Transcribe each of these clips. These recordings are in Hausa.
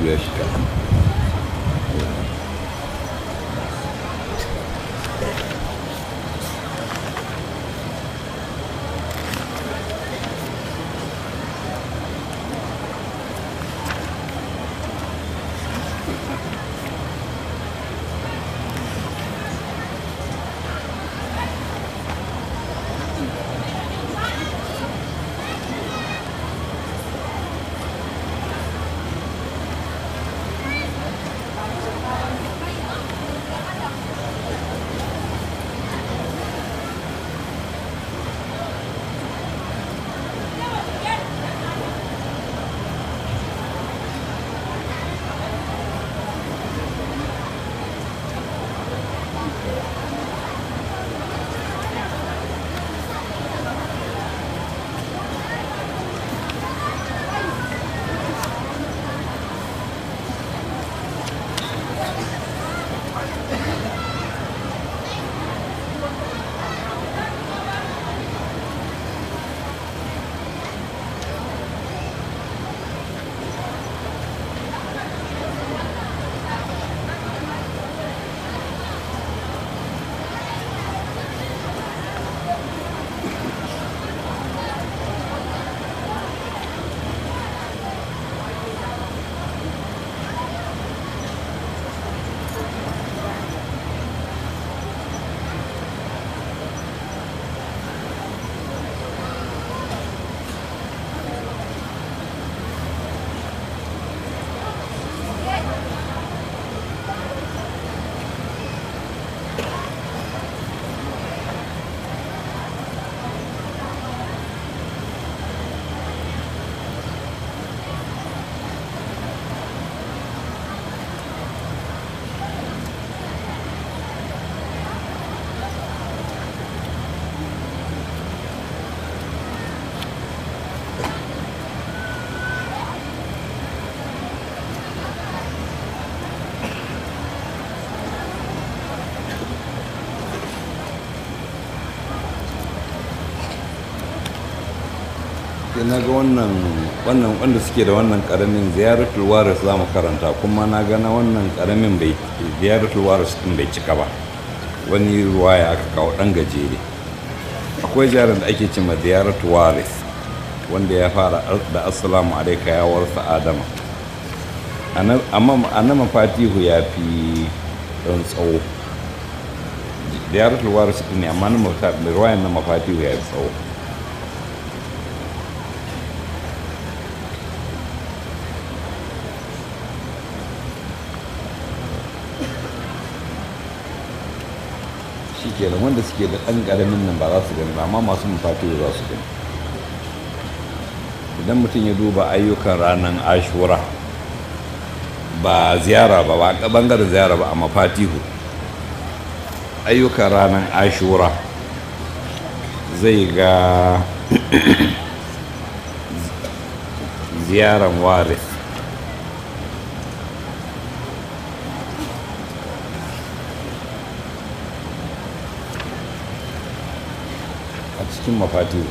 karatu ya shiga sai na ga wannan wannan wanda suke da wannan karamin ziyaratul waris za mu karanta kuma na ga na wannan karamin bai ziyaratul waris din bai cika ba wani ruwaya aka kawo dan gajere akwai ziyarar da ake cima ziyaratul waris wanda ya fara da assalamu alaika ya warsa adama amma annama fatihu ya fi don tsawo ziyaratul waris ne amma na ruwayan na mafatihu ya fi tsawo shi kenan wanda suke da ɗan ƙaramin nan ba za su gani ba amma masu mafatihu za su gani idan mutum ya duba ayyukan ranar ashura ba ziyara ba ba bangaren ziyara ba a mafatihu ayyukan ranar ashura zai ga ziyaran waris a cikin mafatihu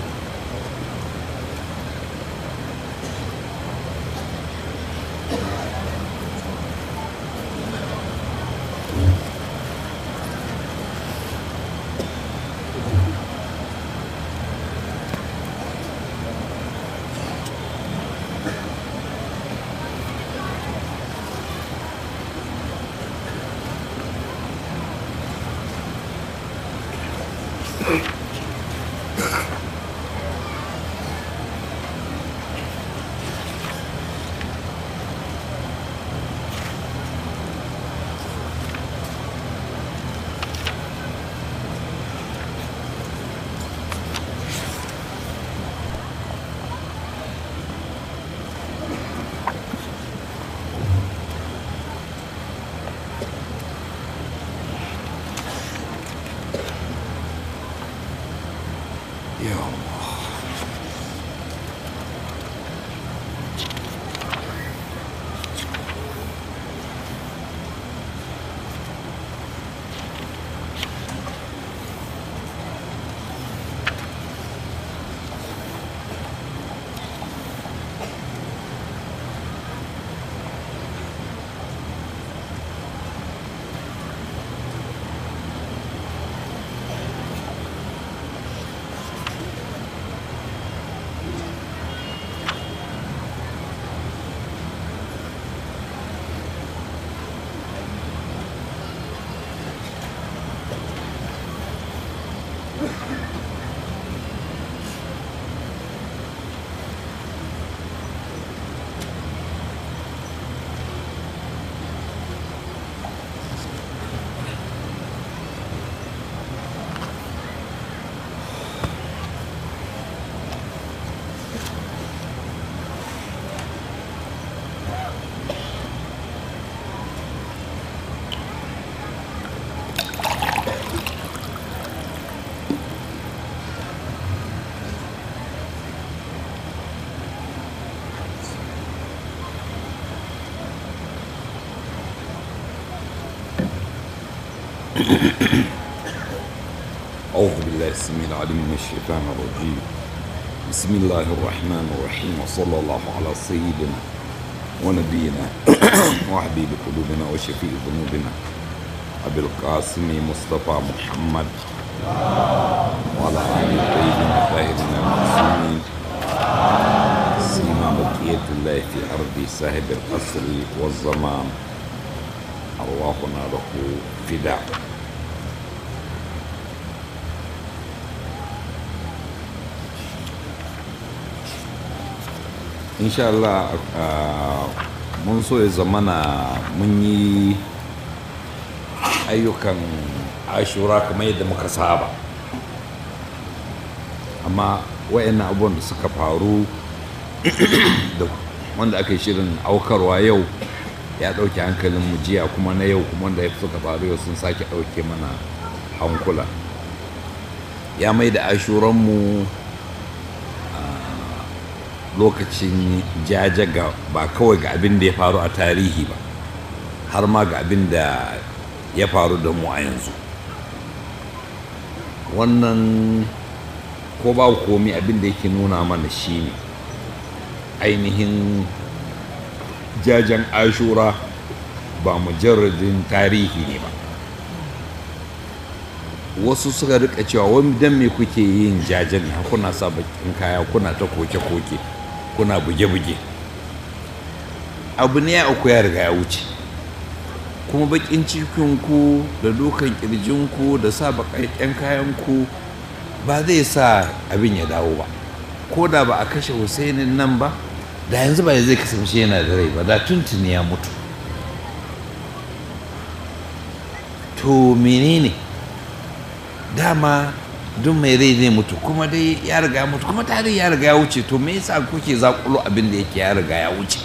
أعوذ بالله السميع العليم من الشيطان الرجيم بسم الله الرحمن الرحيم وصلى الله على سيدنا ونبينا وحبيب قلوبنا وشفيع ذنوبنا أبي القاسم مصطفى محمد وعلى آله الطيبين الطاهرين المعصومين سيما بقية الله في أرض صاحب القصر والزمان أرواحنا له فداء insha Allah ah, mun so ya zamana mun yi ayyukan ashura kamar yadda muka saba amma wayannan abubuwan da suka faru da wanda aka yi shirin aukarwa yau ya ɗauke hankalin mu jiya kuma na yau kuma wanda suka faru yau sun sake ɗauke mana hankula ya mai da ashuranmu lokacin jaje ga ba kawai ga abin da ya faru a tarihi ba har ma ga abin da ya faru da mu a yanzu wannan ko ba komi abin da yake nuna mana shine ainihin jajen ashura ba mujarradin tarihi ne ba wasu suka rika cewa wani dan me kuke yin jajen ne kuna sa bakin kaya kuna ta koke-koke kuna buge-buge abu ne ya uku ya riga ya wuce kuma bakin cikinku da dukan kirjinku da sa bakakken kayanku ba zai sa abin ya dawo ba ko da ba a kashe husainin nan ba da yanzu ba zai kasance yana da rai ba da tuntuni ya mutu to menene dama duk mai rai zai mutu kuma dai ya riga ya mutu kuma tarihi ya riga ya wuce to me yasa kuke zakulo abin da yake ya riga ya wuce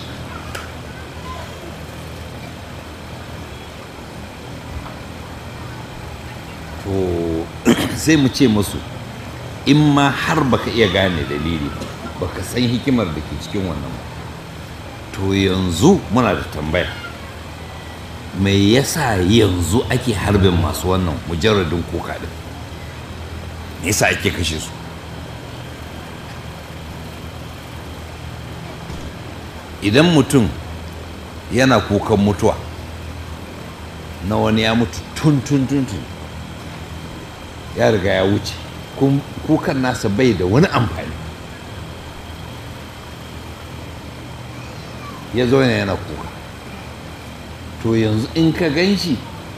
to sai mu ce musu in ma har baka iya gane dalili baka san hikimar da ke cikin wannan ba to yanzu muna da tambaya me yasa yanzu ake harbin masu wannan mujarradin kuka din yasa ake kashe su idan mutum yana kukan mutuwa na wani ya mutu tun tun tun tun ya riga ya wuce kukan nasa bai da wani amfani ya zo yana kuka to yanzu in ka gan shi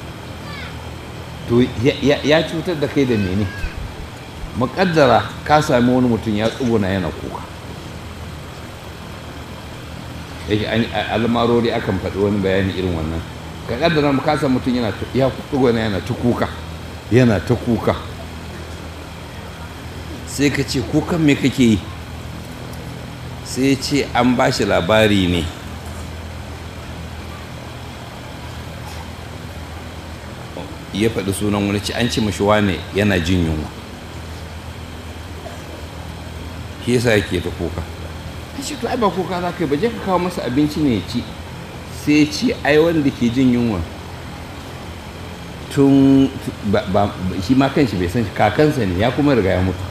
to ya cutar da kai da mene muƙaddara ka sami wani mutum ya tsuguna yana kuka yake almarori akan faɗi wani bayani irin wannan ka ƙaddara ka sami mutum yana ya tsuguna yana ta kuka yana ta kuka sai ka ce kukan me kake yi sai ce an ba shi labari ne ya faɗi sunan wani ci an ce mashi wane yana jin yunwa shi yasa yake ta kuka ta ce to ai ba kuka za ka yi ba je ka kawo masa abinci ne ya ci sai ya ce ai wanda ke jin yunwa tun shi ma kanshi bai san kakansa ne ya kuma riga ya mutu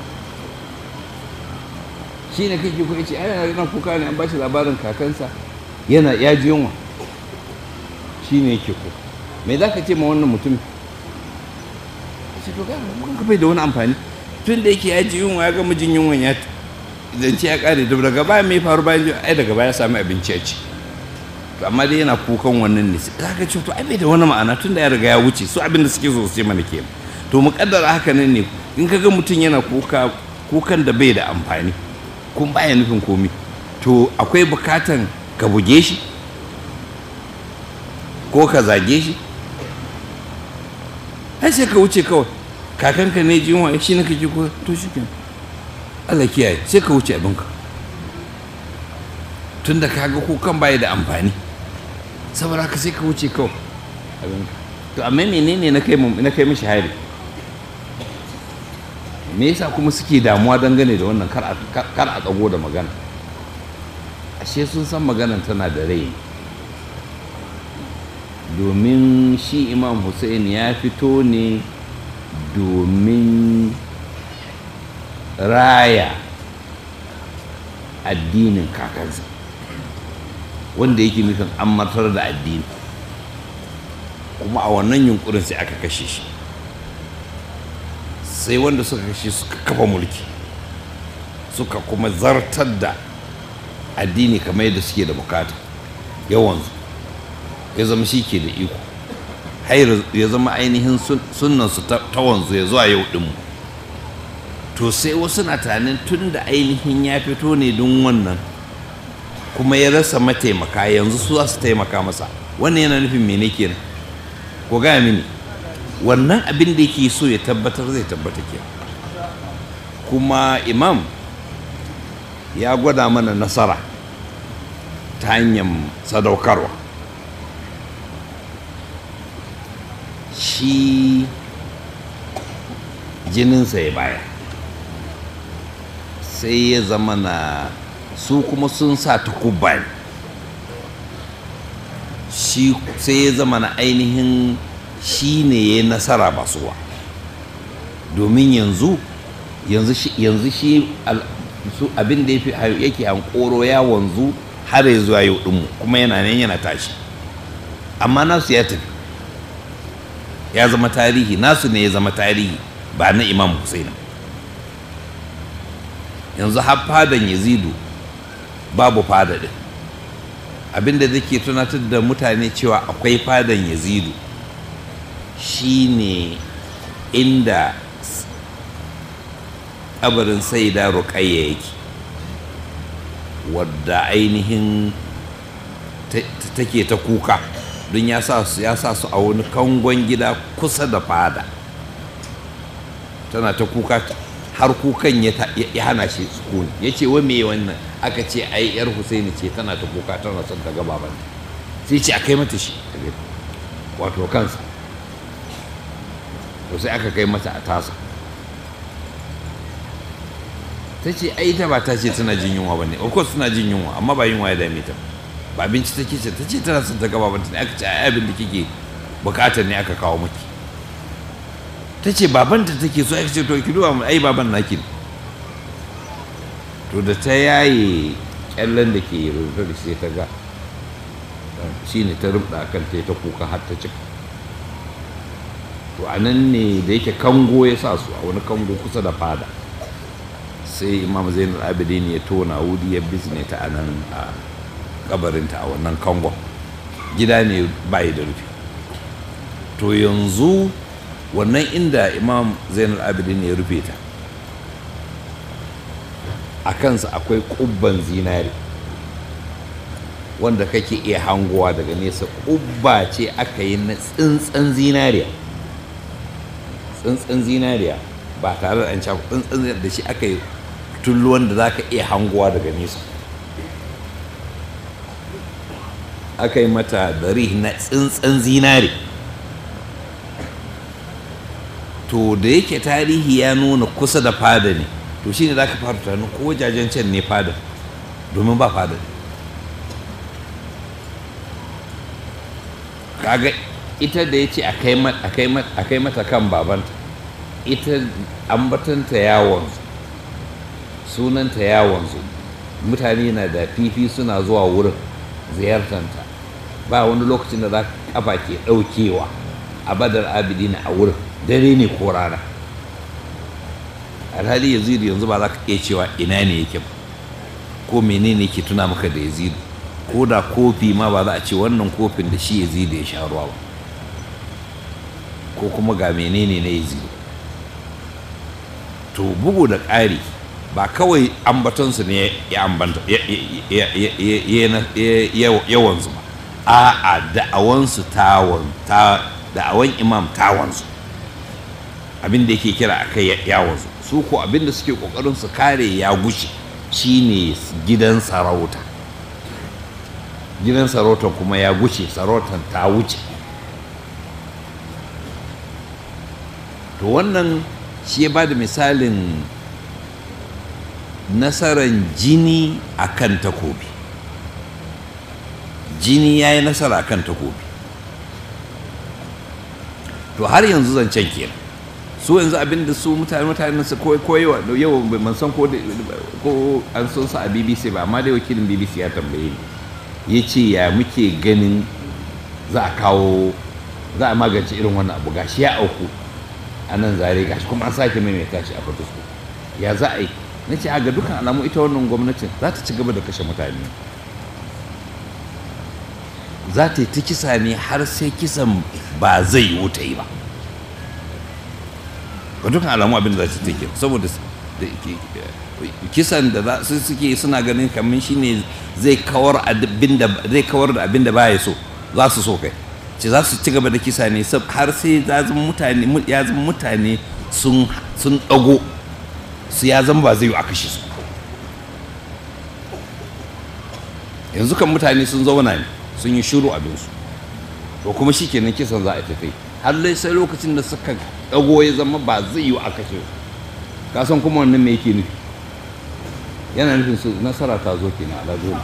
shi ne kake kuka ce ai yana kuka ne an ba shi labarin kakansa yana ya ji yunwa shi ne yake kuka me za ka ce ma wannan mutum ce to ga ka bai da wani amfani tun da yake ya ji yunwa ya gama jin yunwa ya zance ya kare da daga baya mai faru bayan ai daga baya sami abinci ya ci to amma dai yana kukan wannan ne za ka ce to ai bai da wani ma'ana tun da ya riga ya wuce su abin da suke so su ce mana kenan to mu kaddara haka nan ne in ka ga mutum yana kuka kukan da bai da amfani kun baya nufin komi to akwai bukatan ka buge shi ko ka zage shi ai sai ka wuce kawai kakanka ne ji yunwa shi na kake ko to shi kenan Allah kiyaye sai ka wuce abinka tun da kaga kukan baya da amfani saboda haka sai ka wuce kawai abinka to amma menene na kai na kai mishi hari me yasa kuma suke damuwa dangane da wannan kar a tsago da magana ashe sun san maganan tana da rai domin shi imam hussein ya fito ne domin raya addinin kakansa wanda yake nufin an martar da addini kuma a wannan yunkurin sai aka kashe shi sai wanda suka kashe suka kafa mulki suka kuma zartar da addini kamar yadda suke da bukata yawansu ya zama shi ke da iko har ya zama ainihin sunansu ta wanzu ya zuwa yau ɗinmu to sai wasu na tunanin tun da ainihin ya fito ne don wannan kuma ya rasa mataimaka yanzu su za su taimaka masa wannan yana nufin mene kenan ko gaya mini wannan abin da yake so ya tabbatar zai tabbata ke kuma imam ya gwada mana nasara ta hanyar sadaukarwa shi jininsa ya baya sai ya zama na su kuma sun sa takubba ne shi sai ya zama na ainihin shi ne ya nasara ba suwa domin yanzu yanzu shi abin da yake hankoro ya wanzu har ya zuwa yau ɗinmu kuma yana nan yana tashi amma nasu ya tafi ya zama tarihi nasu ne ya zama tarihi ba na imam Hussein yanzu har fadan yazidu babu fada din abinda zake tunatar da mutane cewa akwai fadan yazidu shine inda kabarin saida ruƙayya yake wadda ainihin take ta kuka don ya sa su a wani kangon gida kusa da fada tana ta kuka har kukan ya hana shi sukuni ya ce wa me wannan aka ce ai yar husaini ce tana ta kuka tana son ta ga babanta sai ce a kai mata shi wato kansa to sai aka kai mata a tasa ta ce ai ta ba ta ce tana jin yunwa ba ne of course tana jin yunwa amma ba yunwa ya dame ta ba abinci take ce ta ce tana son ta ga babanta ne aka ce ai abin da kike bukatar ne aka kawo maki ta ce babanta take so aka ce to ki duba ai baban naki ne to da ta yaye kyallen da ke rubuta da sai ta ga shi ne ta rubda kan ta ta kuka har ta cika to a nan ne da yake kango ya sa su a wani kango kusa da fada sai imam zainul abidin ya tona wuri ya bizne ta a nan a kabarinta a wannan kangon gida ne bayi da rufi to yanzu wannan inda imam zainul abidin ya rufe ta a kansa akwai kubban zinari wanda kake iya hangowa daga nesa kubba ce aka yi na tsintsan zinariya tsintsan zinariya ba tare da an caku tsintsan da shi aka yi tulluwan da za ka iya hangowa daga nesa aka yi mata dari na tsintsan zinari to da yake tarihi ya nuna kusa da fada ne to shi ne za ka fara tunanin ko wajajen can ne fada domin ba fada kaga ita da ya ce a kai mata kan babanta ita ambatanta yawon sunanta yawon mutane na da fifi suna zuwa wurin ziyartanta ba wani lokacin da za kafa ke ɗaukewa a badar abidina a wurin dare ne ko rana alhali yazidu yanzu ba za ka iya cewa ina ne yake ba ko menene ke tuna maka da yazidu ko da kofi ma ba za a ce wannan kofin da shi yazidu ya sha ruwa ba ko kuma ga menene na yazidu to bugu da ƙari ba kawai ambatonsu ne yawansu ba a'a da'awansu da'awan imam tawansu abin da yake kira a kai yawansu su ko abin da suke kokarin su kare ya gushe shine gidan sarauta gidan sarautar kuma ya gushe sarautar ta wuce to wannan shi ya ba da misalin nasarar jini a kan takobi jini ya yi nasara a kan takobi to har yanzu zancen kenan su yanzu abinda su mutane mutane su koyewa yau ban san ko an san su a bbc ba amma dai wakilin bbc ya tambaye ni ya ce ya muke ganin za a kawo za a magance irin wannan abu gashi ya auku a nan zare gashi kuma an sake maimaita shi a fatusko ya za a yi na ce ga dukkan alamu ita wannan gwamnatin za ta ci gaba da kashe mutane za ta yi ta kisa ne har sai kisan ba zai yi wuta yi ba ga dukkan alamu abin da za ta take saboda kisan da za su suke suna ganin kamar shine zai kawar zai kawar da abin da baya so za su so kai ce za su ci gaba da kisa ne har sai ya zama mutane ya zama mutane sun sun dago su ya zama ba zai yi a kashe su yanzu kan mutane sun zauna ne sun yi shiru abinsu to kuma shi kenan kisan za a tafi har lai sai lokacin da suka dago ya zama ba zai yi a kashe su ka san kuma wannan me yake nufi yana nufin su nasara ta zo kenan a dole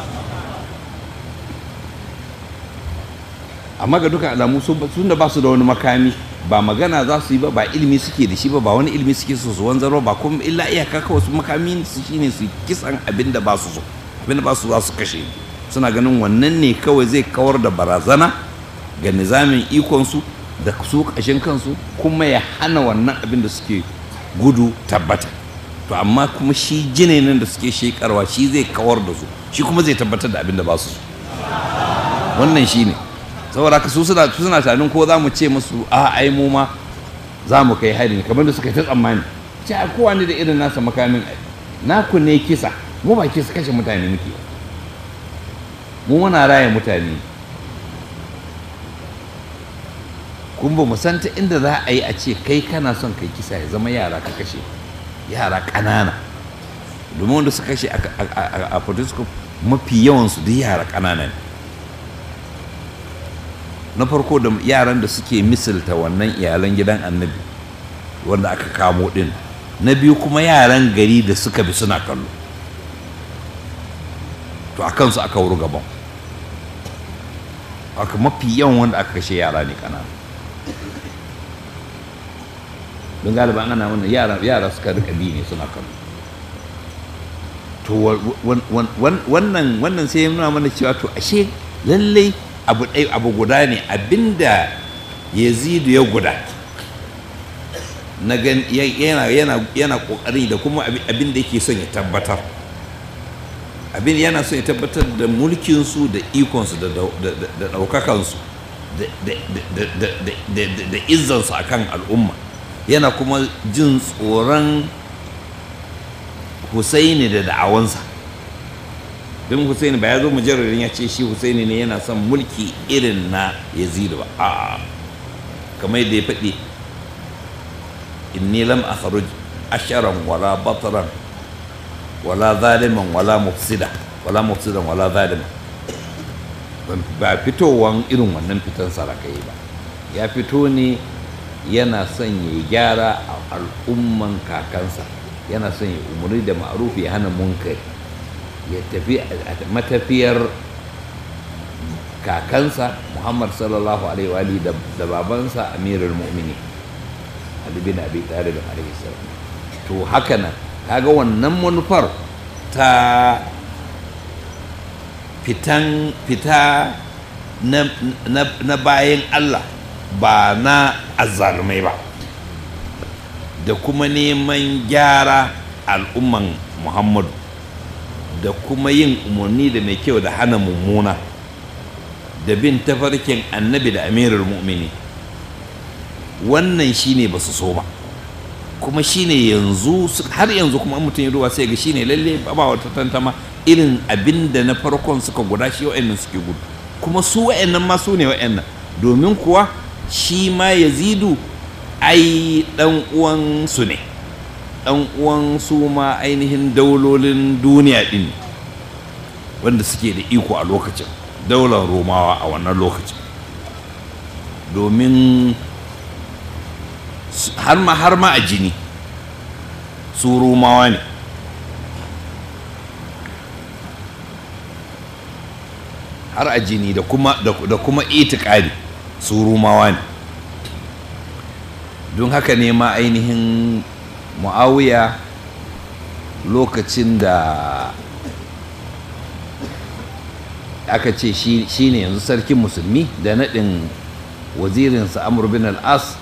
amma ga duka alamu sun da ba su da wani makami ba magana za su yi ba ba ilimi suke da shi ba ba wani ilimi suke so su wanzaro ba kuma illa iyaka kawai su makami su shine su kisan abin da ba su so abin da ba su za su kashe suna ganin wannan ne kawai zai kawar da barazana ga nizamin ikonsu da su kashin kansu kuma ya hana wannan abin da suke gudu tabbata to amma kuma shi jinin da suke shekarwa shi zai kawar da su shi kuma zai tabbatar da abin da ba su so wannan shi ne saboda haka su suna suna tunanin ko za mu ce musu a ai mu ma za mu kai hari ne kamar da suka yi ta tsammani ce a kowa ne da irin nasa makamin ai naku ne kisa mu ba kisa kashe mutane muke mu muna raya mutane kun ba mu san ta inda za a yi a ce kai kana son kai kisa ya zama yara ka kashe yara ƙanana domin wanda suka kashe a photoscope mafi yawansu duk yara ƙanana ne na farko da yaran da suke misalta wannan iyalan gidan annabi wanda aka kamo din na biyu kuma yaran gari da suka bi suna kallo to a kansu aka wuri gaban aka mafi yawan wanda aka kashe yara ne kanana don galiba ana wannan yara yara suka rika bi ne suna kallo to wannan wannan sai ya nuna mana cewa to ashe lallai abu ɗai abu guda ne abinda yazidu ya guda na gan yana yana yana kokari da kuma abin da yake son ya tabbatar abin yana son ya tabbatar da mulkinsu da ikonsu da ɗaukakansu da izzansu a kan al'umma yana kuma jin tsoron husaini da da'awansa don husaini ba ya zo mujarrarin ya ce shi husaini ne yana son mulki irin na yazidu ba a kamar yadda ya faɗi inni lam akhruj asharan wala batran wala zaliman wala mufsida wala mufsidan wala zaliman ba fitowan irin wannan fitan sarakai ba ya fito ne yana son ya gyara a al'umman kakansa yana son ya umarni da ma'ruf ya hana munkari ya tafi a matafiyar kakansa muhammad sallallahu alaihi wa da babansa amirul mu'mini ali bin abi talib alaihi salam to haka nan kaga wannan manufar ta fitan fita na, na, na bayan Allah ba na azzalumai ba da kuma neman gyara al'umman muhammadu da kuma yin umarni da mai kyau da hana mummuna da bin tafarkin annabi da amirul mu'mini wannan shine ba su so ba kuma shine yanzu har yanzu kuma mutum ya ruwa sai ga shine lalle ba wata tantama irin abin da na farkon suka guda shi wa'annan suke gudu kuma su wa'annan ma su ne wa'annan domin kuwa shi ma yazidu ai dan uwan su ne dan uwan su ma ainihin daulolin duniya din wanda suke da iko a lokacin daular romawa a wannan lokacin domin har ma har ma a jini su romawa ne har a jini da kuma da kuma itikadi su romawa ne don haka ne ma ainihin mu'awiya lokacin da aka ce shi ne yanzu sarkin musulmi da naɗin wazirinsa amur bin al'as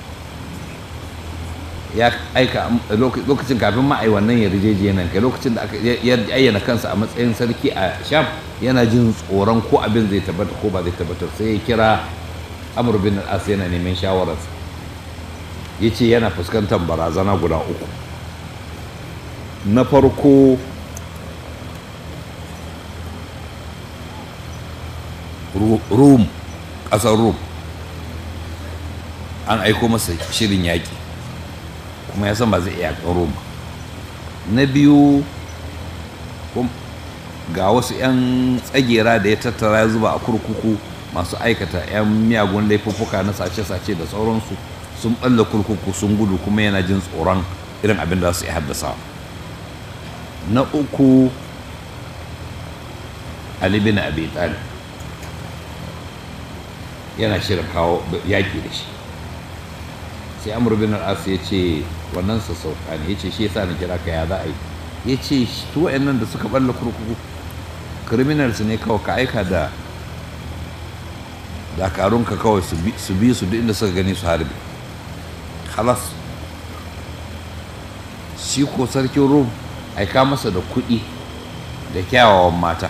ya aika lokacin kafin ma a yi wannan yarjejeniyar kai lokacin da aka ayyana kansa a matsayin sarki a sham yana jin tsoron ko abin zai tabbata ko ba zai tabbatar sai ya kira amur bin al'as yana neman shawararsa ya ce yana fuskantar barazana guda uku na farko rum ƙasar rum an aiko masa shirin yaƙi kuma ya san ba zai iya yaƙin rum na biyu ga wasu 'yan tsagera da ya tattara ya zuba a kurkuku masu aikata 'yan miyagun laifuffuka na sace-sace da sauransu sun ɓalla kurkuku sun gudu kuma yana jin tsoron irin abin da su iya haddasa na uku ali bin abi talib yana shirin kawo yaƙi da shi sai amur bin al'as ya ce wannan sassauka ne ya ce shi yasa na kira ka ya za a yi ya ce su nan da suka balla kurkuku criminals ne kawai ka aika da dakarunka kawai su bi su duk inda suka gani su harbi halas shi ko sarkin rum aika masa da kuɗi da kyawawan mata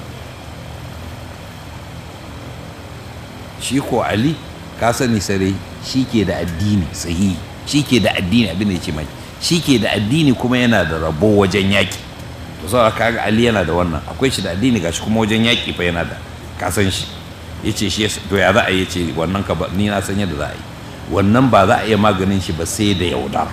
shi ko ali ka sani sarai shi ke da addini sahihi shi ke da addini abin da ya ce mai shi ke da addini kuma yana da rabo wajen yaƙi to saboda kaga ali yana da wannan akwai shi da addini gashi kuma wajen yaƙi fa yana da ka san shi ya ce shi to ya za a yi ce wannan ka ni na san yadda za a yi wannan ba za a iya maganin shi ba sai da yaudara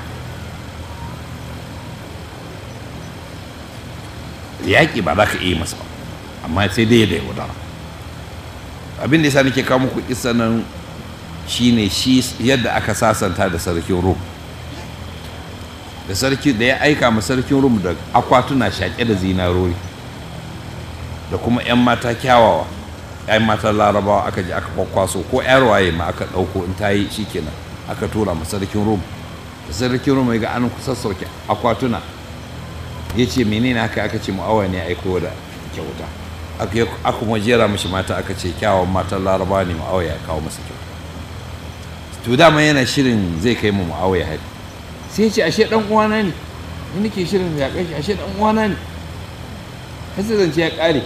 yaƙi ba za ka iya masa ba amma sai dai da yaudara abin da yasa nake kawo muku kissa nan shine shi yadda aka sasanta da sarkin rum da sarki da ya aika ma sarkin rum da akwatuna shaƙe da zinarori da kuma 'yan mata kyawawa 'yan matan larabawa aka ji aka kwakwaso ko 'yar waye ma aka ɗauko in ta yi shikenan aka tura ma sarkin rum da sarkin rum ya ga an sassauke akwatuna ya ce menene haka aka ce mu'awa ne aiko da kyauta aka kuma jera mashi mata aka ce kyawawan matan larabawa ne mu'awa ya kawo masa kyauta to dama yana shirin zai kai mu mu'awa ya hari sai ya ce ashe dan uwana ne ni nake shirin ya kai ashe dan uwana ne sai zance ya kare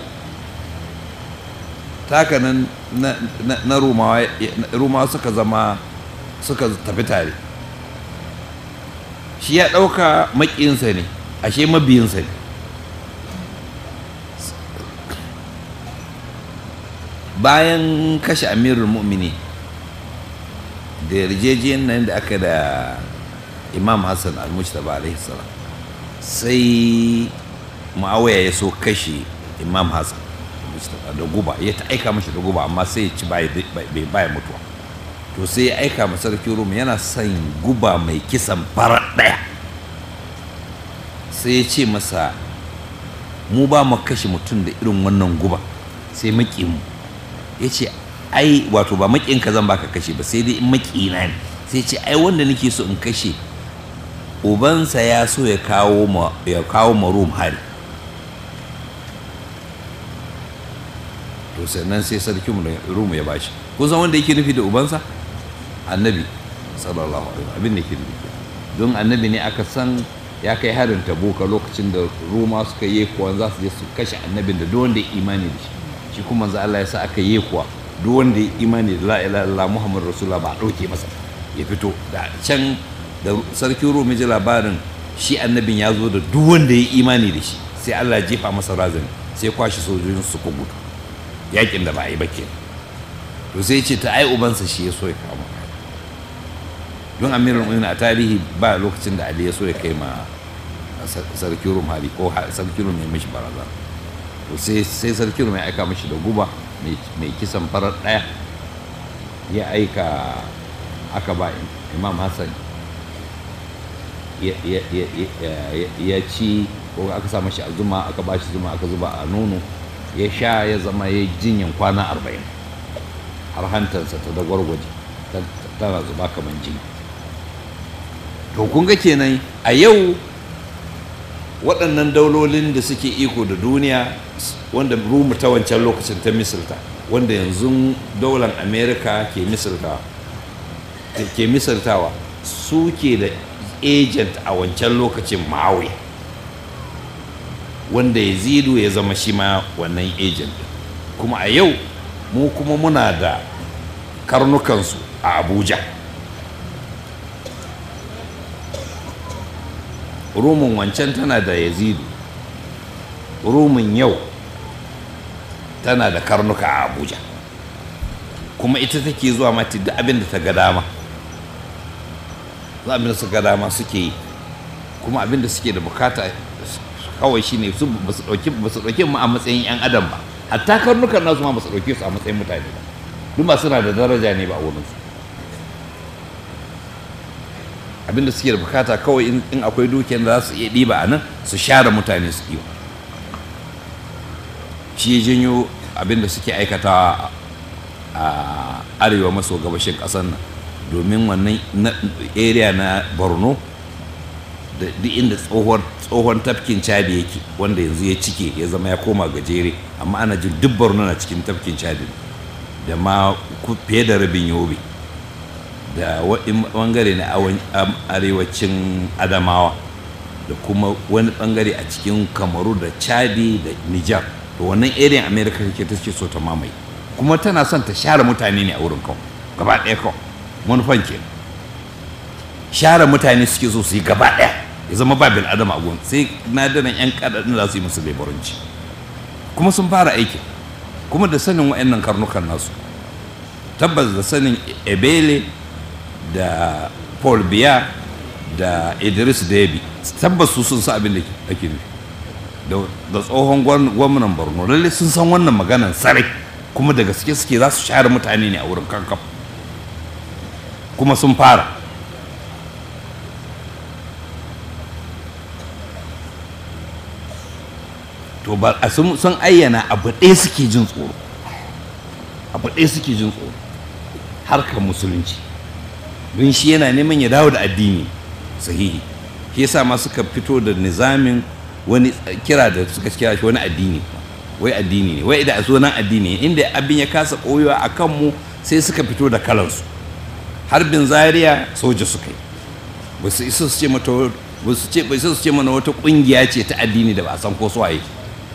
taka nan na rumawa rumawa suka zama suka tafi tare shi ya ɗauka maƙinsa ne ashe mabiyinsa ne bayan kashe amirul mu'mini da yarjejiyar nan da aka da imam hassan al-mujtaba alaihi salam sai ma'awaya ya so kashe imam hassan da guba ya ta aika mashi da guba amma sai ya ci bai baya mutuwa to sai ya aika ma sarki rum yana son guba mai kisan farar ɗaya sai ya ce masa mu ba mu kashe mutum da irin wannan guba sai maki mu ya ce ai wato ba maƙinka zan baka kashe ba sai dai in maƙina ne sai ce ai wanda nake so in kashe ubansa ya so ya kawo ma ya kawo ma rum hari to sannan sai sarki mu rum ya bashi ko san wanda yake nufi da ubansa annabi sallallahu alaihi wasallam abin da yake nufi don annabi ne aka san ya kai harin tabuka lokacin da roma suka yi kuwa za su je su kashe annabin da duk wanda ya imani da shi shi kuma manzo Allah ya sa aka yi kuwa duk wanda ya imani da la ilaha illallah muhammadu rasulullah ba a ɗauke masa ya fito da can da sarkin rum ji labarin shi annabin ya zo da duk wanda ya imani da shi sai Allah ya jefa masa razani sai kwashi sojojin su ku gudu yakin da ba a yi ba ke to sai ce ta ai ubansa shi ya so ya kama don amirin mu'minin a tarihi ba lokacin da Ali ya so ya kai ma sarkin rum hali ko sarkin rum ya mishi barazana to sai sai sarkin rum ya aika mishi da guba mai kisan farar daya ya aika aka ba imam hassan ya ci ko aka sa mashi a zuma aka ba shi zuma aka zuba a nono ya sha ya zama ya jinyan kwana arba'in har hantarsa ta da gwargwaje tana zuba kamar jini to kun ga kenan a yau waɗannan daulolin da suke iko da duniya wanda rumu ta wancan lokacin ta misalta wanda yanzu daular america ke misaltawa ke misaltawa su ke da agent a wancan lokacin ma'awi wanda ya zidu ya zama shi ma wannan agent kuma a yau mu kuma muna da karnukansu a abuja rumin wancan tana da yazidu rumin yau tana da karnuka a abuja kuma ita take zuwa mata duk abin da ta ga dama za abin da su ga dama suke yi kuma abin da suke da bukata kawai shine su ba su dauki ba su dauki mu a matsayin yan adam ba hatta karnukan nasu ma ba su dauke su a matsayin mutane ba duk ba suna da daraja ne ba a wurin su abin da suke da bukata kawai in akwai dukiyar da za su iya ɗiba a nan su share mutane su ɗiba shi ya janyo abin da suke aikatawa a arewa maso gabashin ƙasar nan domin wannan area na borno da duk inda tsohon tafkin chadi yake wanda yanzu ya cike ya zama ya koma gajere amma ana jin duk borno na cikin tafkin chadi da ma fiye da rabin yobe da bangare na arewacin adamawa da kuma wani bangare a cikin kamaru da chadi da nijar to wannan area america ke ta ce so ta mamaye kuma tana son ta share mutane ne a wurin kawai gaba ɗaya kawai manufan ke share mutane suke so su yi gaba ɗaya ya zama ba bil adam a gun sai nadiran yan kadadin za su yi musu leburanci kuma sun fara aiki kuma da sanin wa'annan karnukan nasu tabbas da sanin ebele da paul biya da idris debi tabbas su sun sa abin da ake nufi da tsohon gwamnan borno lalle sun san wannan maganan sarai kuma da gaske suke za su share mutane ne a wurin kankaf kuma sun fara to ba a sun ayyana abu ɗaya suke jin tsoro abu ɗaya suke jin tsoro harkar musulunci don shi yana neman ya dawo da addini sahihi shi yasa ma suka fito da nizamin wani kira da suka kira shi wani addini wai addini ne wai da a sunan addini inda abin ya kasa koyowa a kanmu sai suka fito da kalansu harbin zaria soja suka yi ba su isa su ce mata ba su ce ba su ce mana wata kungiya ce ta addini da ba a san ko su waye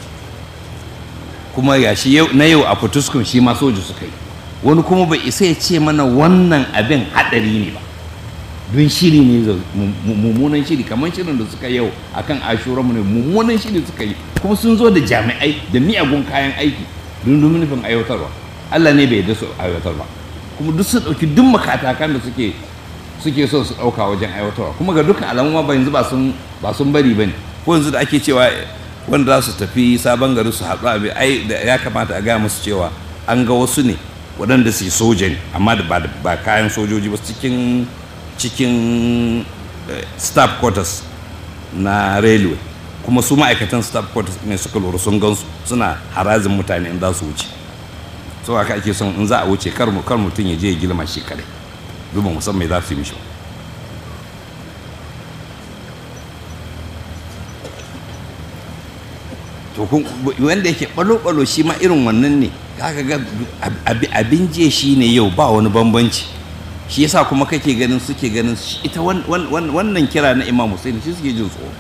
kuma ya shi na yau a fituskun shi ma soja suka yi wani kuma bai isa ya ce mana wannan abin hadari ne ba don shiri ne mummunan shiri kamar shirin da suka yau akan ashuranmu ne mummunan shiri suka yi kuma sun zo da jami'ai da miyagun kayan aiki don domin nufin aiwatarwa Allah ne bai yarda su aiwatar ba kuma duk sun ɗauki duk makatakan da suke suke so su ɗauka wajen aiwatarwa kuma ga dukkan alamu ma ba yanzu ba sun ba sun bari bane ko yanzu da ake cewa wanda za su tafi sabon gari su haɗu abin ai da ya kamata a gaya musu cewa an ga wasu ne waɗanda su soja ne amma da ba kayan sojoji ba cikin cikin staff quarters na railway kuma su ma'aikatan staff quarters ne suka lura sun gansu suna harazin mutane in za su wuce so haka ake son in za a wuce kar mutum ya je ya gilma shi kadai duba musamman za su yi mishi to wanda yake balo-balo shi ma irin wannan ne kaga ga abin je shi ne yau ba wani bambanci shi yasa kuma kake ganin suke ganin ita wannan kira na imam Hussein shi suke jin tsoro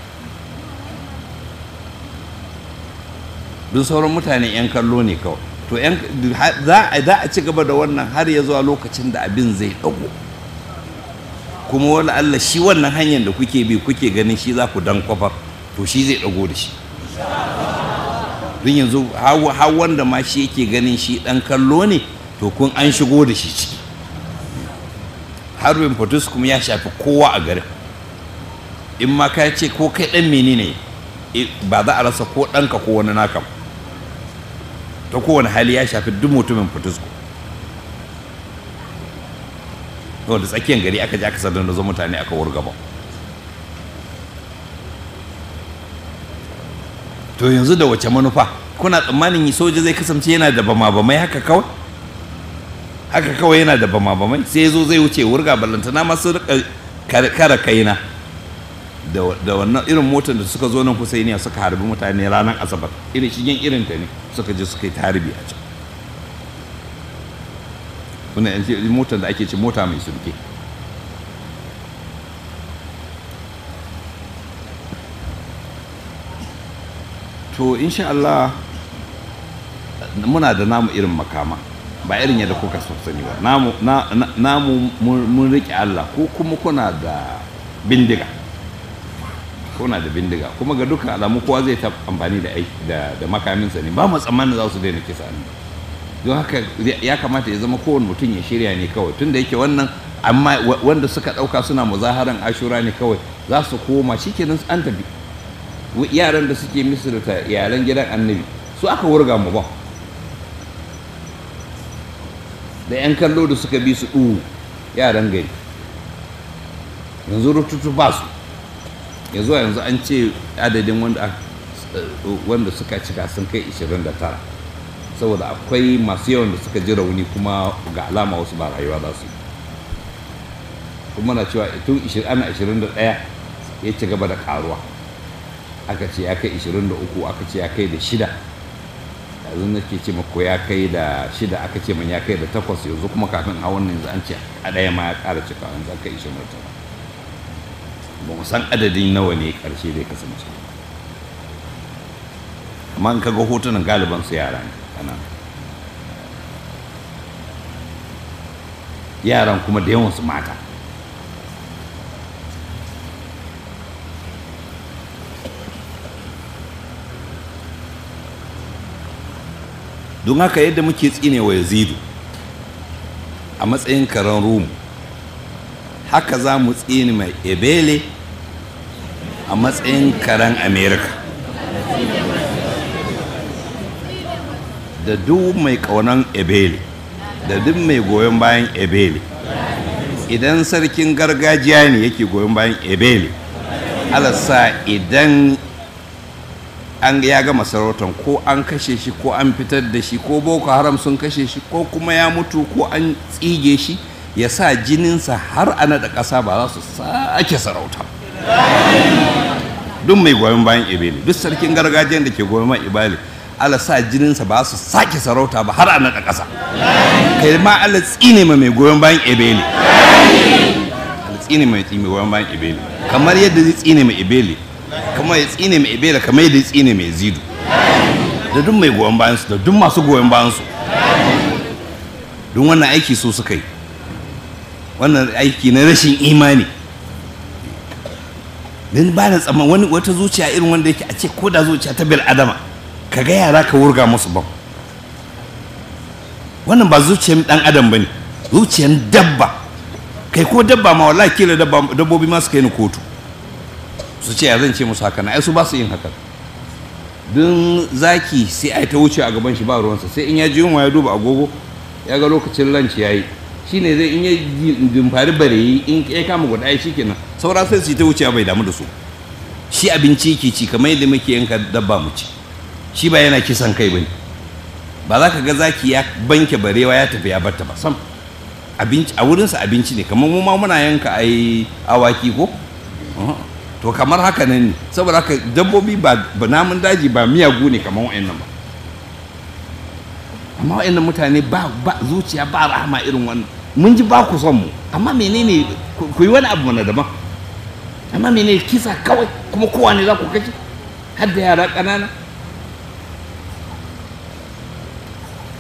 duk sauran mutane 'yan kallo ne kawai to za a ci gaba da wannan har ya zuwa lokacin da abin zai dago kuma wala Allah shi wannan hanyar da kuke bi kuke ganin shi za ku dan kwafar to shi zai dago da shi don yanzu har wanda ma shi yake ganin shi dan kallo ne to kun an shigo da shi ciki harbin fortis kuma ya shafi kowa a garin in ma ka ce ko kai dan menene ba za a rasa ko ɗanka ko wani naka ta kowane hali ya shafi duk mutumin fortis da tsakiyar gari aka ji aka sadar da zo mutane aka wurgaba to yanzu da wace manufa kuna tsammanin soja zai kasance yana da bama-bamai haka kawai haka kawai yana da bama-bamai sai ya zo zai wuce wurga ballantana masu rika kara kaina da wannan irin motar da suka zo nan kusa suka harbi mutane ranar asabar irin shigen irin ta ne suka je suka yi taribi a can wannan motar da ake ce mota mai sulke to insha Allah muna da namu irin makama ba irin yadda kuka sani ba namu mun riƙe Allah ko kuma kuna da bindiga kuna da bindiga kuma ga dukkan alamu kowa zai ta amfani da da makaminsa ne ba mu tsammanin za su daina kisa ne don haka ya kamata ya zama kowane mutum ya shirya ne kawai tunda yake wannan amma wanda suka ɗauka suna muzaharan ashura ne kawai za su koma shikenan an tafi yaran da suke misirta yaran gidan annabi su aka wurga mu ba da 'yan kallo da suka bi su ɗu yaran gari yanzu rututu ba su yanzu yanzu an ce adadin wanda suka cika sun kai 29 saboda akwai masu yawan da suka ji rauni kuma ga alama wasu ba rayuwa za su yi kuma na cewa tun ana 21 ya ci gaba da karuwa aka ce ya kai 23 aka ce ya kai da shida yanzu nake ce mako ya kai da shida aka ce man ya kai da takwas yanzu kuma kafin a wannan yanzu an ce a ɗaya ma ya ƙara cika yanzu aka ishe martaba ba mu san adadin nawa ne ƙarshe zai kasance amma in kaga hotunan galiban su yara ne kana yaran kuma da yawan su mata don haka yadda muke tsine wa yazidu a matsayin karen rumu haka za mu tsine mai ebele a matsayin karen amerika da duk mai kaunan ebele da duk mai goyon bayan ebele idan sarkin gargajiya ne yake goyon bayan ebele alasa idan an ya gama sarautan ko an kashe shi ko an fitar da shi ko boko haram sun kashe shi ko kuma ya mutu ko an tsige shi ya sa jininsa har a naɗa ƙasa ba za su sake sarauta duk mai goyon bayan ibeli duk sarkin gargajiyar da ke goyon bayan ibeli ala sa jininsa ba su sake sarauta ba har a naɗa ƙasa kai ma ala tsine ma mai goyon bayan ibeli ala tsine mai goyon bayan ibeli kamar yadda zai tsine mai ibeli kamar ya tsine mai ibela kamar yadda ya tsine mai zidu da duk mai goyon bayansu da duk masu goyon bayansu don wannan aiki so suka yi wannan aiki na rashin imani don ba da tsamman wani wata zuciya irin wanda yake a ce ko da zuciya ta bil adama ka ga yara ka wurga musu bam wannan ba zuciyar dan adam ba ne zuciyar dabba kai ko dabba ma wallahi kila dabbobi ma su kai ni kotu su ce ya zan ce musu haka na ai su ba su yin haka don zaki sai ai ta wuce a gaban shi ba ruwansa sai in ya ji yunwa ya duba agogo ya ga lokacin lunch yayi shine zai in ya dimfari bareyi in ya kama guda ai shikenan saura sai su ta wuce bai damu da su shi abinci yake ci kamar yadda muke yanka dabba mu ci shi ba yana kisan kai bane ba za ka ga zaki ya banke barewa ya tafi ya barta ba sam abinci a wurinsa abinci ne kamar mu ma muna yanka ai awaki ko to kamar haka nan ne saboda haka dabbobi ba namun daji ba miyagu ne kamar wa'annan ba amma wa'annan mutane ba zuciya ba rahama irin wannan mun ji ba ku son mu amma menene ku yi wani abu mana daban amma menene kisa kawai kuma kowa ne za ku kashe har da yara ƙanana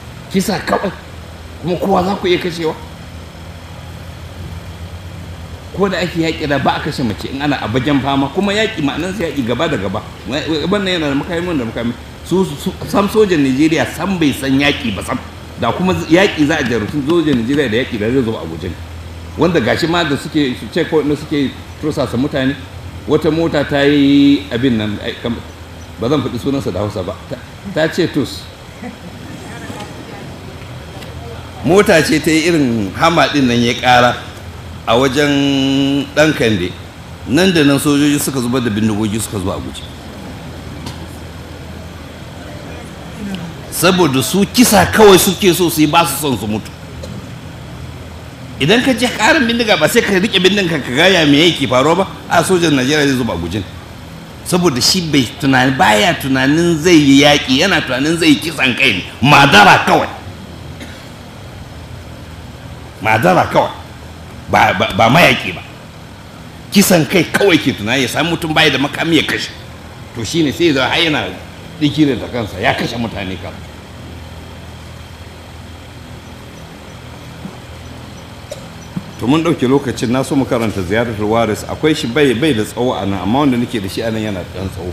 kisa kawai kuma kowa za ku iya kashewa ko da ake yaƙi da ba a kashe mace in ana a bajan fama kuma yaƙi ma'anansa yaƙi gaba da gaba wannan yana da makami da makami su sam sojan Najeriya sam bai san yaƙi ba sam da kuma yaƙi za a jarumtun sojan Najeriya da yaƙi da zai zo a guje wanda gashi ma da suke su ce ko suke tursasa mutane wata mota ta yi abin nan ba zan faɗi sunansa da hausa ba ta ce tus mota ce ta yi irin hama ɗin nan ya ƙara a wajen ɗan kande nan da nan sojoji suka zubar da bindigogi suka zuwa a guje saboda su kisa kawai suke so su yi ba su son su mutu idan ka je karin bindiga ba sai ka rike bindigan ka gaya me yake faruwa ba a sojan najeriya zai zuba a gujin saboda shi bai tunani baya tunanin zai yi yaƙi yana tunanin zai yi kisan kai ne madara kawai madara kawai ba, ba, ba mayaƙi ba kisan kai kawai ke tunani ya sami mutum baya da makami ya kashe to shine sai zai har yana dikirin da kansa ya kashe mutane kan to mun ɗauke lokacin na so mu karanta ziyarar waris akwai shi bai bai da tsawo a nan amma wanda nake da shi a nan yana ɗan tsawo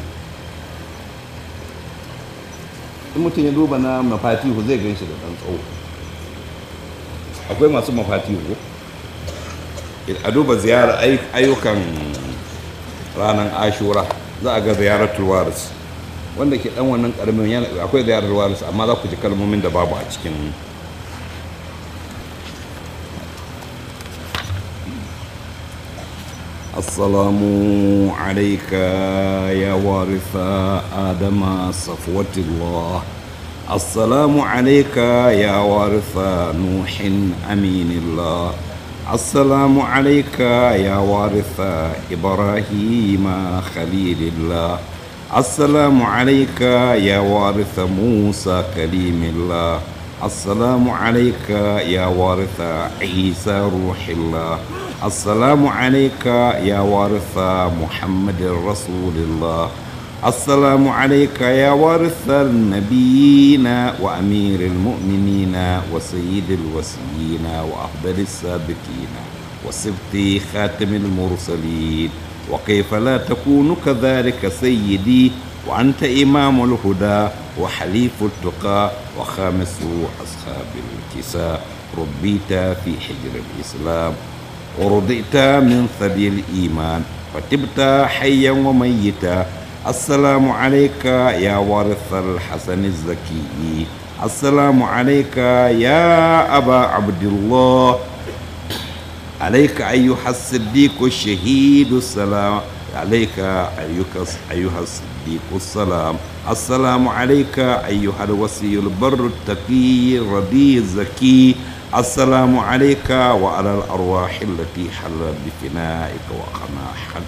in mutum ya duba na mafatihu zai gan shi da ɗan tsawo akwai masu mafatihu a duba ziyarar ayyukan ranar ashura za a ga ziyarar waris wanda ke dan wannan karamin akwai ziyarar waris amma za ku ji kalmomin da babu a cikin السلام عليك يا وارث آدم صفوة الله السلام عليك يا وارث نوح أمين الله السلام عليك يا وارث إبراهيم خليل الله السلام عليك يا وارث موسى كليم الله السلام عليك يا وارث عيسى روح الله السلام عليك يا وارث محمد رسول الله السلام عليك يا وارث النبيين وأمير المؤمنين وسيد الوسيين وأفضل السابقين وسبط خاتم المرسلين وكيف لا تكون كذلك سيدي وأنت إمام الهدى وحليف التقى وخامس أصحاب الكساء ربيت في حجر الإسلام ورضئت من ثدي الإيمان وتبت حيا وميتا السلام عليك يا وارث الحسن الزكي السلام عليك يا أبا عبد الله عليك أيها الصديق الشهيد السلام عليك أيها أيها الصديق السلام السلام عليك أيها الوصي البر التقي الرضي الزكي السلام عليك وعلى الأرواح التي حلت بفنائك وخناحت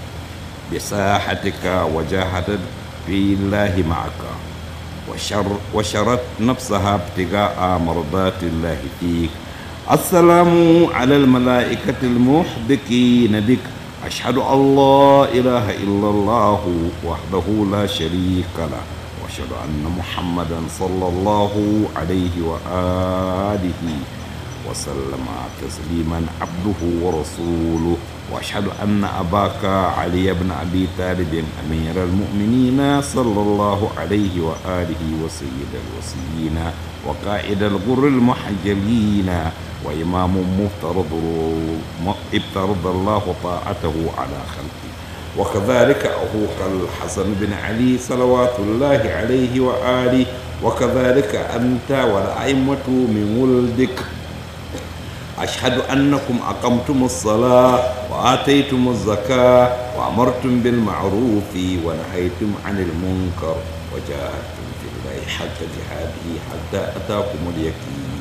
بساحتك وجاهدت في الله معك وشر وشرت نفسها ابتغاء مرضات الله فيك السلام على الملائكة المحبكين بك أشهد أن لا إله إلا الله وحده لا شريك له وأشهد أن محمدا صلى الله عليه وآله وسلم تسليما عبده ورسوله واشهد ان اباك علي بن ابي طالب امير المؤمنين صلى الله عليه واله وسيد الوصيين وقائد الغر المحجلين وامام مفترض افترض الله طاعته على خلقه وكذلك اخوك الحسن بن علي صلوات الله عليه واله وكذلك انت والائمه من ولدك أشهد أنكم أقمتم الصلاة وآتيتم الزكاة وأمرتم بالمعروف ونهيتم عن المنكر وجاهدتم في الله حق جهاده حتى أتاكم اليقين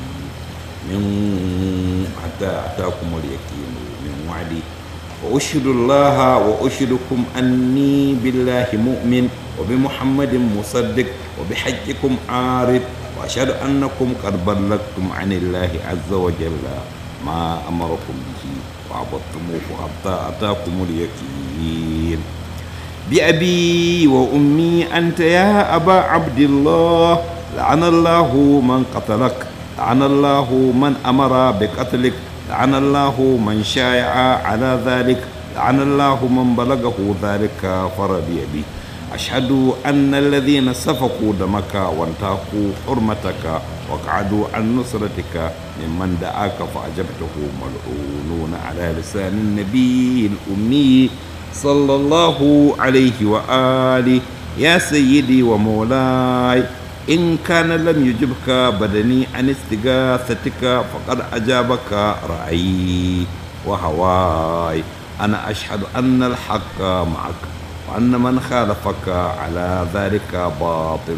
من حتى أتاكم اليقين من وعدي وأشهد الله وأشهدكم أني بالله مؤمن وبمحمد مصدق وبحجكم عارف وأشهد أنكم قد بلغتم عن الله عز وجل ما أمركم به وعبدتموه حتى أتاكم اليقين بأبي وأمي أنت يا أبا عبد الله لعن الله من قتلك لعن الله من أمر بقتلك لعن الله من شايع على ذلك لعن الله من بلغه ذلك فرضي به أشهد أن الذين سفكوا دمك وانتهكوا حرمتك وقعدوا عن نصرتك ممن دعاك فأجبته ملعونون على لسان النبي الأمي صلى الله عليه وآله يا سيدي ومولاي إن كان لم يجبك بدني عن استغاثتك فقد أجابك رأيي وهواي أنا أشهد أن الحق معك وأن من خالفك على ذلك باطل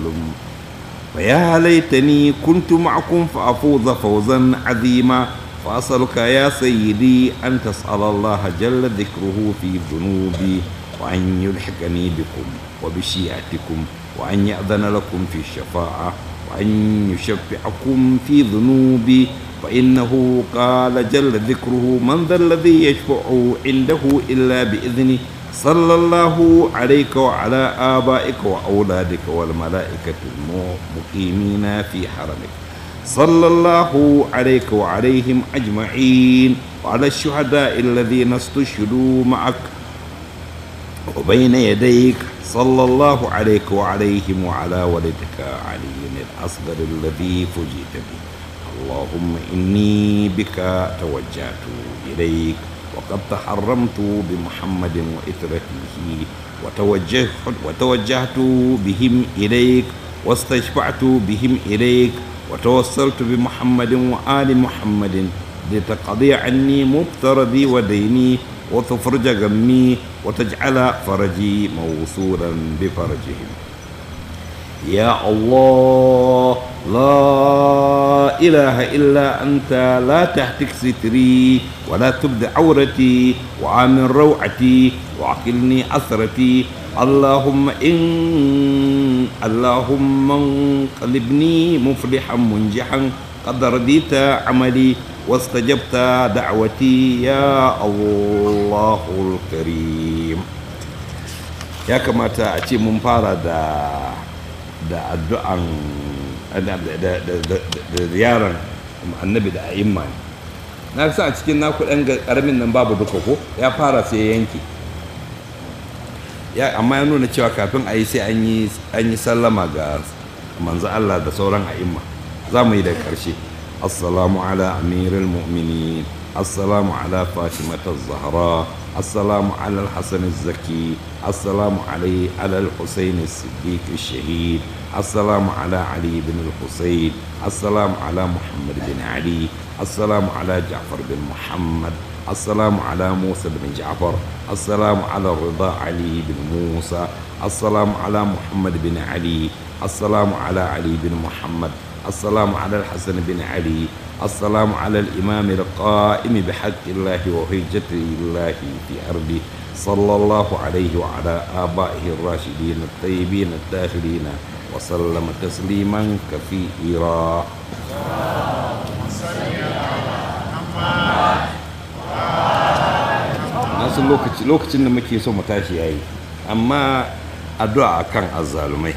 فيا ليتني كنت معكم فأفوز فوزا عظيما فأسألك يا سيدي أن تسأل الله جل ذكره في ذنوبي وأن يلحقني بكم وبشيعتكم وأن يأذن لكم في الشفاعة وأن يشفعكم في ذنوبي فإنه قال جل ذكره من ذا الذي يشفع عنده إلا بإذنه صلى الله عليك وعلى آبائك وأولادك والملائكة المقيمين في حرمك صلى الله عليك وعليهم أجمعين وعلى الشهداء الذين استشهدوا معك وبين يديك صلى الله عليك وعليهم وعلى ولدك علي الأصغر الذي فجئت به اللهم إني بك توجهت إليك وقد تحرمت بمحمد وإثرته وتوجهت, وتوجهت بهم إليك واستشفعت بهم إليك وتوسلت بمحمد وآل محمد لتقضي عني مفترضي وديني وتفرج غمي وتجعل فرجي موصولا بفرجهم يا الله لا إله إلا أنت لا تهتك ستري ولا تبد عورتي وآمن روعتي وعقلني أثرتي اللهم إن اللهم انقلبني مفلحا منجحا قد رديت عملي واستجبت دعوتي يا الله الكريم يا كما تأتي من فارد da addu'an da ziyarar annabi da a'imma na sa a cikin naku ɗan ƙaramin nan babu duka ko ya fara sai yanki ya amma ya nuna cewa kafin a yi sai an yi sallama ga manzo Allah da sauran a'imma za mu yi da ƙarshe assalamu ala amirul mu'minin assalamu ala fatimata zahra السلام على الحسن الزكي السلام علي على الحسين الصديق الشهيد السلام على علي بن الحسين السلام على محمد بن علي السلام على جعفر بن محمد السلام على موسى بن جعفر السلام على الرضا علي بن موسى السلام على محمد بن علي السلام على علي بن محمد السلام على الحسن بن علي السلام على الإمام القائم بحق الله وحجة الله في أرضه صلى الله عليه وعلى آبائه الراشدين الطيبين الداخلين وسلم تسليما كثيرا nasu lokacin da muke so mu tashi yayi amma addu'a akan azzalumai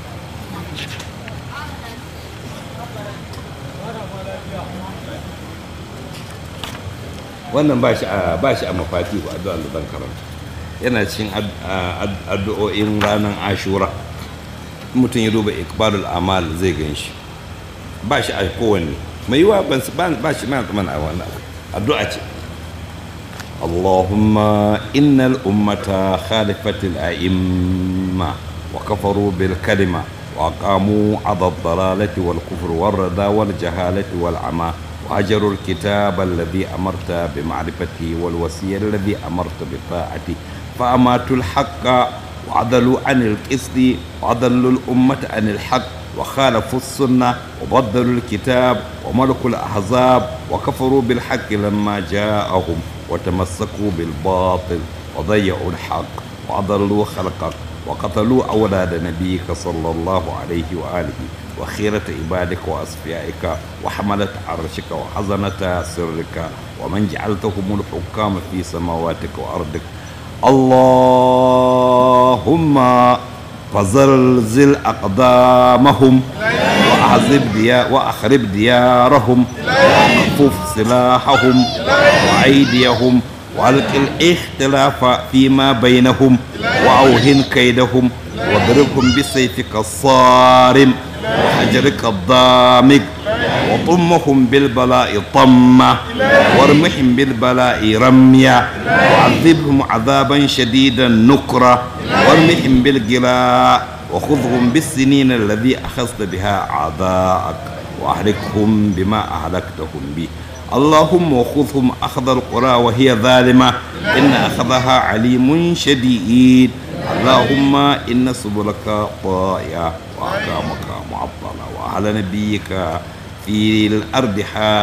wannan ba shi a ba shi a mafati ko addu'a da zan karanta yana cikin addu'o'in ranar ashura mutum ya duba ikbalul amal zai gan shi ba shi a kowanne mai yiwa ban ba shi ma tsaman a wannan addu'a ce اللهم إن الأمة خالفت الأئمة وكفروا بالكلمة وأقاموا على الضلالة والكفر والردى والجهالة والعمى وهجروا الكتاب الذي أمرت بمعرفته والوصية الذي أمرت بطاعته فأماتوا الحق وعدلوا عن القسط وأضلوا الأمة عن الحق وخالفوا السنة وبدلوا الكتاب وملكوا الأحزاب وكفروا بالحق لما جاءهم وتمسكوا بالباطل وضيعوا الحق وأضلوا خلقك وقتلوا أولاد نبيك صلى الله عليه وآله وخيرة عبادك وأصفيائك وحملة عرشك وحزنة سرك ومن جعلتهم الحكام في سماواتك وأرضك اللهم فزلزل أقدامهم وأعذب ديا وأخرب ديارهم وكفف سلاحهم وأيديهم وألق الاختلاف فيما بينهم وأوهن كيدهم واضربهم بسيفك الصارم وحجرك الضامق وطمهم بالبلاء طمة وارمحهم بالبلاء رميا وعذبهم عذابا شديدا نكرا وارمحهم بالجلاء وخذهم بالسنين الذي أخذت بها أعداءك وأهلكهم بما أهلكتهم به اللهم وخذهم أخذ القرى وهي ظالمة إن أخذها عليم شديد اللهم إن سبلك طائعة وأحكامك معطلة وأهل نبيك في الأرض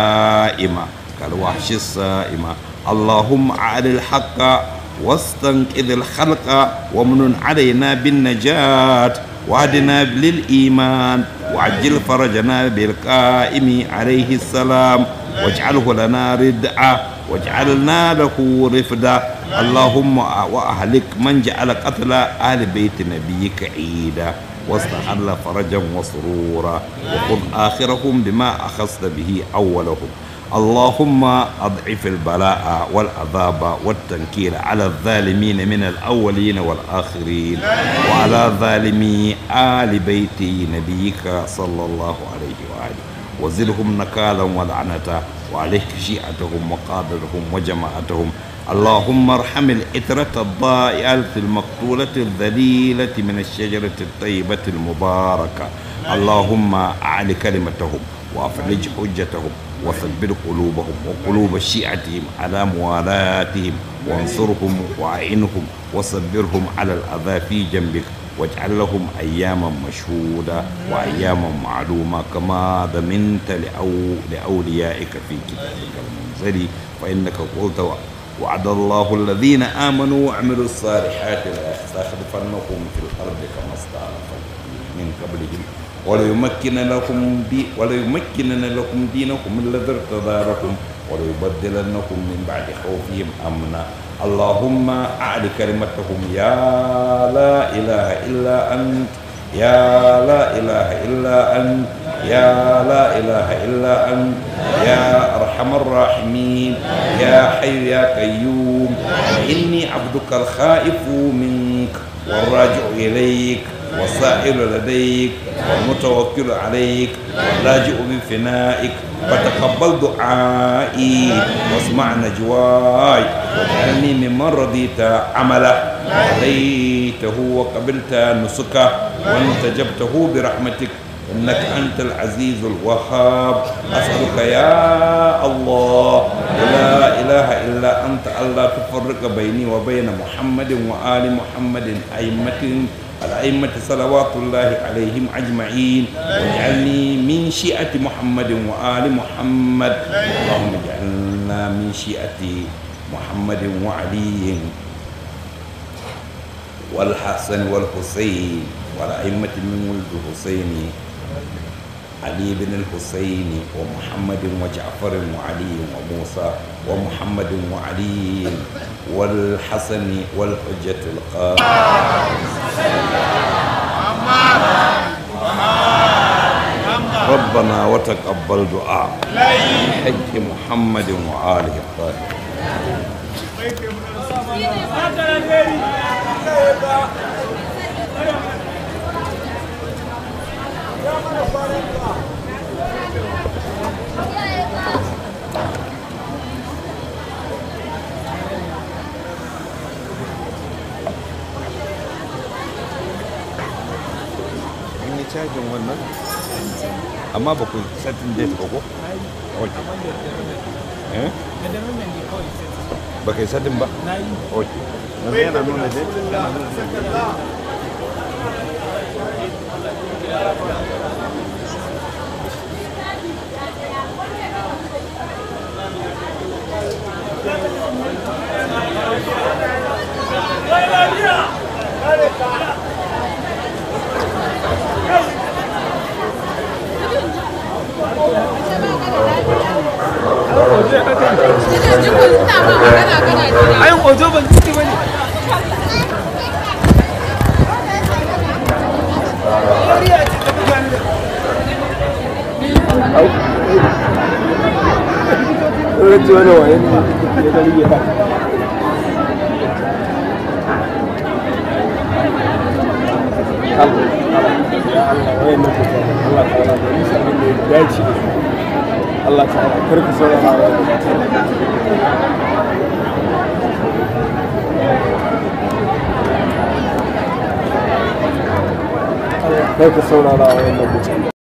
حائمة كالوحش السائمة اللهم أعل الحق واستنقذ الخلق ومن علينا بالنجاة وهدنا للإيمان وعجل فرجنا بالقائم عليه السلام واجعله لنا ردعا واجعلنا له رفدا اللهم وأهلك من جعل قتل أهل بيت نبيك عيدا واستحل فرجا وسرورا وخذ آخرهم بما أخذت به أولهم اللهم أضعف البلاء والعذاب والتنكيل على الظالمين من الأولين والآخرين وعلى ظالمي آل بيت نبيك صلى الله عليه وآله وزدهم نكالا ولعنة وعليك شيعتهم وقادرهم وجماعتهم اللهم ارحم الإترة الضائعة المقتولة الذليلة من الشجرة الطيبة المباركة اللهم أعل كلمتهم وأفرج حجتهم وثبت قلوبهم وقلوب شيعتهم على موالاتهم وانصرهم وأعنهم وصبرهم على الأذى في جنبك واجعل لهم أياما مشهودة وأياما معلومة كما ضمنت لأو لأوليائك في كتابك المنزل فإنك قلت وعد الله الذين آمنوا وعملوا الصالحات ليستخلفنهم في الأرض كما استخلف من قبلهم وليمكن لكم دي وليمكنن لكم دينكم الذي ارتضى لكم وليبدلنكم من بعد خوفهم امنا اللهم اعل كلمتهم يا لا اله الا انت يا لا اله الا انت يا لا اله الا انت يا ارحم الراحمين يا حي يا قيوم اني عبدك الخائف منك والراجع اليك والسائل لديك والمتوكل عليك واللاجئ بفنائك فتقبل دعائي واسمع نجواي واجعلني ممن رضيت عمله وهديته وقبلت نسكه وانتجبته برحمتك انك انت العزيز الوهاب اسالك يا الله لا اله الا انت الا تفرق بيني وبين محمد وال محمد ائمه الأئمة صلوات الله عليهم أجمعين واجعلني من شيعة محمد وآل محمد اللهم اجعلنا من شيعة محمد وعلي والحسن والحسين والأئمة من ولد الحسين علي بن الحسين ومحمد وجعفر وعلي وموسى ومحمد وعلي والحسن والحجة القائم ربنا وتقبل دعاء حج محمد وآله الطاهرين an yi cajin wannan amma ba ku satin date ba ko? ok eh? ba kai satin ba? ok yanzu yana nuna date yana nuna date ai hoto ban ciki bane ji wani waye ne ya gari ya Allah ya Allah wayan nan ku Allah ta ala da musu abin da ya dace da su Allah ta ala kar ka saurara wa kar ka saurara wa wannan mutum